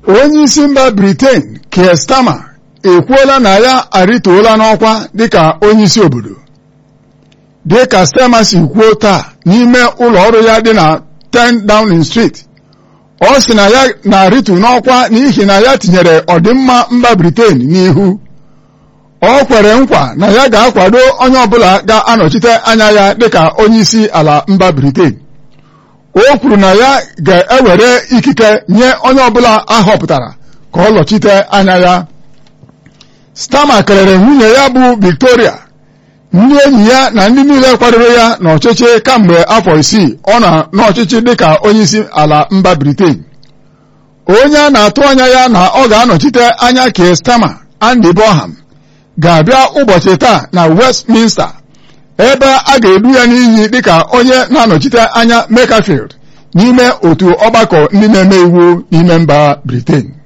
onye isi mba Britain Keir Starmer ekwuola na ya arịtuola n'ọkwa dịka onye isi obodo dịka Starmer si kwuo taa n'ime ụlọ ọrụ ya dị na 10 Downing Street ọ sị na ya na-arịtu n'ọkwa n'ihi na ya tinyere ọdịmma mba Britain n'ihu ọ kwere nkwa na ya ga-akwado onye ọbụla ga-anọchite anya ya dịka onye isi ala mba Britain o kwuru na ya ga-ewere ikike nye onye ọbụla ahọpụtara ka ọ lọchite anya ya Starmer kelere nwunye ya bụ Victoria ndị enyi ya na ndị niile kwadoro ya n'ọchịchị kamgbe afọ isii ọ nọ n'ọchịchị dịka onye isi ala mba Britain onye a na-atụ anya ya na ọ ga-anọchite anya Keir Starmer Andy Bonham ga-abịa ụbọchị taa na Westminster ebe a ga-edu ya n'iyi dịka onye na-anọchite anya Makerfield n'ime otu ọgbakọ ndị na-eme iwu n'ime mba Britain